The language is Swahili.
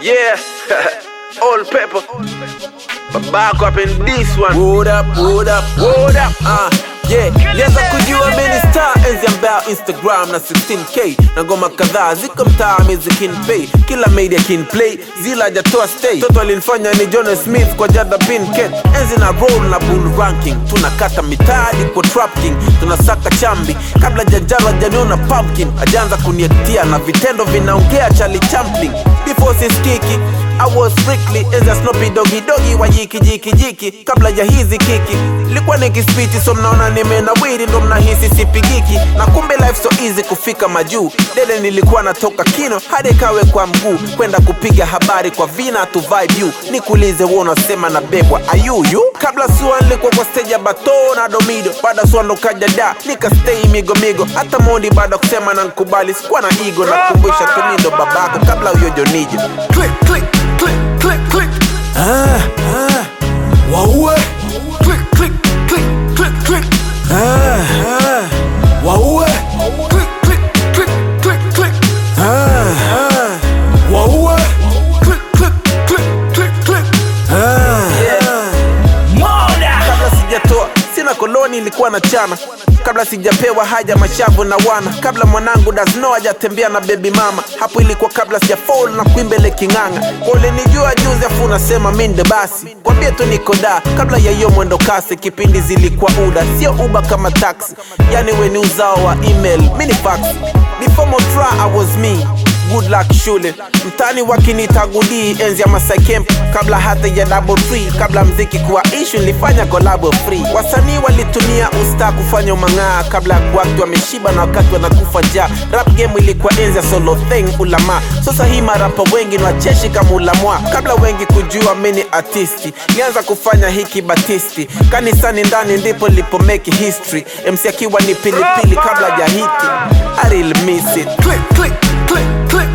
Yeah, old pepper. But back up in this one. What up, what up, Hold up. Ah, yeah, lianza kujua mimi star enzi ambao Instagram na 16k na ngoma kadhaa ziko mtaa music pay kila media kin play zila hajatoa stay toto alinifanya ni John Smith kwa Jada Pinkett enzi na roll na bull ranking tunakata mitaji kwa trap king tunasaka chambi kabla jajaro hajaniona pumpkin ajaanza kuniektia na vitendo vinaongea Charlie Chaplin before siskiki I was strictly enzi ya Snoopy Doggy Doggy wa jiki jiki jiki kabla ya hizi kiki ilikuwa nikispiti so mnaona nimenawiri ndo mnahisi sipigiki na kumbe life so easy kufika majuu dede nilikuwa natoka kino hadi kawe kwa mguu kwenda kupiga habari kwa vina tu vibe you nikuulize wewe unasema na bebwa ayuyu kabla sua nilikuwa kwa stage ya bato na domido baada sua ndo kaja da nika stay migo migo hata mondi baada kusema na nkubali sikuwa na igo na kumbusha tumindo babako kabla huyo jonijo click, click, click, click, click. ah, ah, waue Click, click, click, click, click. ah, ah, waue Click, click, click, click, click. ah, ah, waue Click, click, click, click, click. ah, kabla sijatoa sina koloni ilikuwa na chana kabla sijapewa haja mashavu na wana kabla mwanangu dasno hajatembea na bebi mama hapo ilikuwa kabla sijafol na kuimbele king'ang'a ulinijua juzi afu unasema minde basi kwambie tu niko da kabla ya hiyo mwendo kasi kipindi zilikuwa uda sio uba kama taxi yani weni uzao wa email mini fax before motra i was me good luck shule mtani wakinitagudii enzi ya Masai Camp kabla hata ya double free kabla mziki kuwa issue nilifanya collabo free wasanii walitumia usta kufanya umang'aa kabla ya kuakti wameshiba na wakati wanakufa njaa rap game ilikuwa enzi ya solo thing ulama sasa hii marapa wengi ni wacheshi kama ulamwa kabla wengi kujua mini artisti nianza kufanya hiki batisti kanisani ndani ndipo lipo make history MC akiwa ni pilipili kabla ya hiti I really miss it Click, click, click, click,